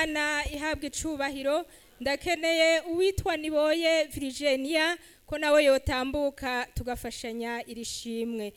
imana ihabwa icubahiro ndakeneye uwitwa niboye virigenia ko nawe yotambuka tugafashanya iri shimwe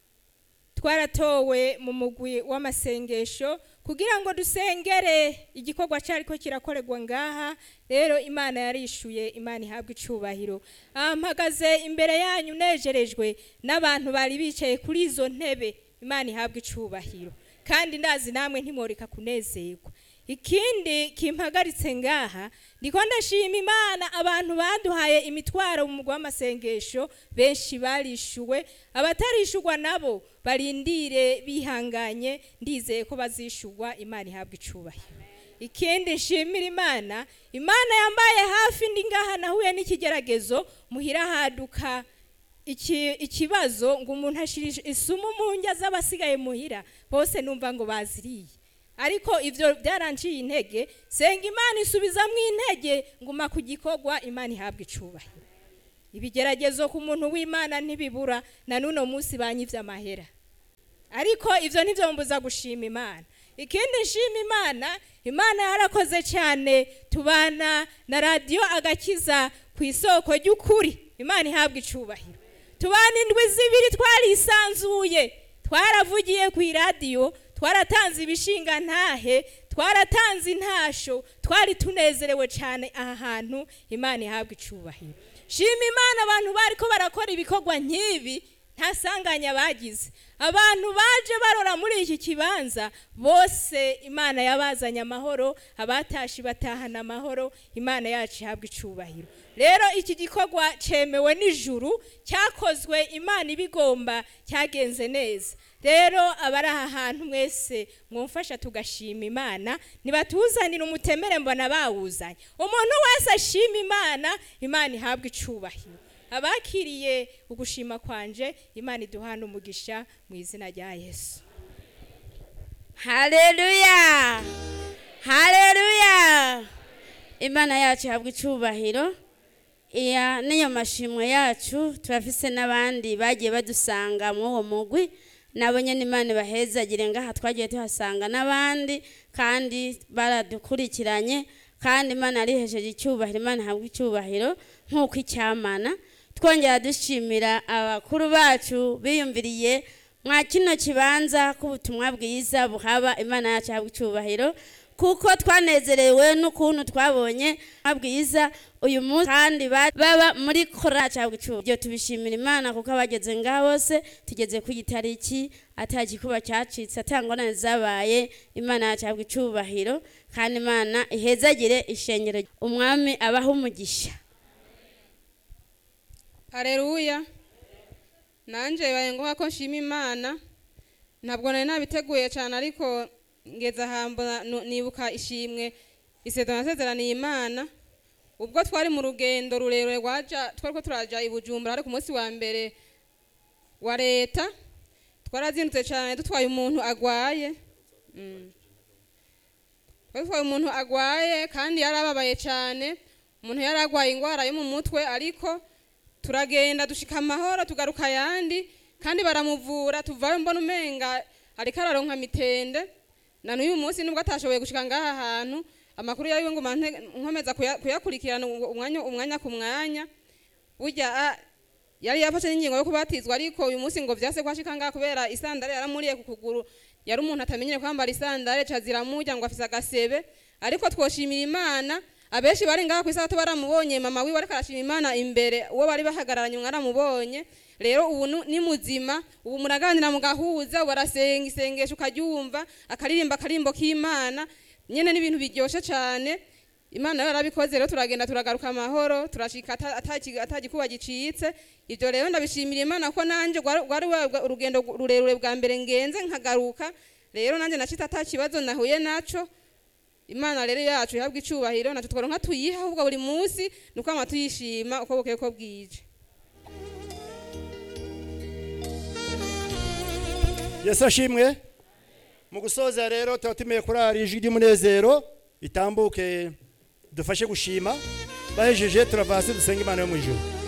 twaratowe mu mugwi w'amasengesho kugira ngo dusengere igikorwa cyariko kirakorerwa ngaha rero imana yarishuye imana ihabwa icubahiro Ah, mpagaze imbere yanyu nejerejwe n'abantu bari bicaye kuri izo ntebe imana ihabwa icubahiro kandi ndazi namwe ntimworeka kunezerwa ikindi kimpagaritse ngaha ndiko ndashima imana abantu baduhaye imitwaro mu mugwa w'amasengesho benshi barishuwe abatarishurwa nabo barindire bihanganye ndizeye ko bazishurwa imana ihabwa icubahiro ikindi nshimira imana imana yambaye hafi ndi ngaha nahuye n'ikigeragezo muhira haduka iki- ikibazo ngo umuntu ashira isumu mu ndya z'abasigaye muhira bose numva ngo baziriye ariko ivyo byaranciye intege senga imana isubizamwo intege nguma ku gikorwa imana ihabwa icubahiro ibigeragezo ku muntu w'imana ntibibura na n'uno munsi banyivye amahera ariko ivyo ntivyo mbuza gushima imana ikindi nshima imana imana yarakoze cyane tubana na radiyo agakiza ku isoko ry'ukuri imana ihabwa icubahiro tubana indwi zibiri twarisanzuye twaravugiye ku iradiyo twaratanze ibishinga ntahe twaratanze intasho twari tunezerewe cyane aha hantu imana ihabwa icubahiro shima imana abantu bariko barakora ibikorwa nk'ibi nta sanganya bagize abantu baje barora muri iki kibanza bose imana yabazanye amahoro abatashi batahana amahoro imana yacu ihabwa icubahiro rero iki gikorwa cemewe n'ijuru cyakozwe imana ibigomba cyagenze neza rero abari aha hantu mwese mwumfasha tugashima imana nibatuzanire umutemere mbona bawuzanye umuntu wese ashima imana imana ihabwa icubahiro abakiriye ugushima kwanje imana iduhana umugisha mu izina rya yesu haleluya haleluya imana yacu ihabwa icubahiro iya niyo mashimwe yacu turafise n'abandi bagiye badusanga muri uwo mugwi nabo nyene imana ibahezagire ngaha twagiye tuhasanga n'abandi kandi baradukurikiranye kandi imana yarihesheje icyubahiro imana ihabwa icyubahiro nk'uko icyamana twongera dushimira abakuru bacu biyumviriye mwa kino kibanza k'ubutumwa bwiza buhaba imana yacu ihabwa icyubahiro kuko twanezerewe n'ukuntu twabonye ubutumwa bwiza uyu munsi kandi ba- baba muri korali yacu ihabwa icyubahiro ibyo tubishimira imana kuko abageze ngaha bose tugeze ku gitariki ata gikuba cyacitse ata ngorane zabaye imana yacu ihabwa icyubahiro kandi imana ihezagire ishengero umwami abaho umugisha hareruya nanjye bibaye ngombwa ko nshima imana ntabwo nari nabiteguye cyane ariko ngeze ahantu nu- nibuka ishimwe isezerano nasezeraniye imana ubwo twari mu rugendo rurerure rwaja twari ko turaja i bujumbura ariko umunsi wa mbere wa leta twarazindutse cyane dutwaye umuntu agwaye Mm. twari dutwaye umuntu agwaye kandi yari ababaye cyane umuntu yari agwaye indwara yo mu mutwe ariko turagenda dushika amahoro tugaruka ayandi kandi baramuvura tuvayo mbona umenga ariko araronka mitende na n'uyu munsi nubwo atashoboye gushika ngaha hantu amakuru yawe ngo mante nkomeza kuya- kuyakurikirana umwanya umwanya ku mwanya burya a- yari yafashe n'ingingo yo kubatizwa ariko uyu munsi ngo vyase kwashika ngaha kubera isandare yaramuriye ku kuguru yari umuntu atamenyere kwambara isandare ca ziramurya ngo afise agasebe ariko twoshimira imana abenshi bari ngaha kw'isabato baramubonye mama wiwe ariko arashima imana imbere uwo bari bahagararanye mwaramubonye rero ubu nu- ni muzima ubu muraganira mugahuza barasenga isengesho ukaryumva akaririmba akarimbo k'imana nyene n'ibintu biryoshe cane imana rero yarabikoze rero turagenda turagaruka amahoro turashika ata- ataki- atagikuba gicitse ivyo rero ndabishimira imana ko nanje rwari rwari wa- urugendo rurerure bwa mbere ngenze nkagaruka rero nanje nashitse ata kibazo nahuye naco imana rero yacu ihabwa icubahiro natwe twaronka tuyiha ahubwo buri munsi nuko ama tuyishima uko bukeye ko bwije yesu ashimwe mu gusoza rero tuba tumeye kurara ijwi ry'umunezero itambuke dufashe gushima bahejeje turava hasi dusenga imana yo mu ijuru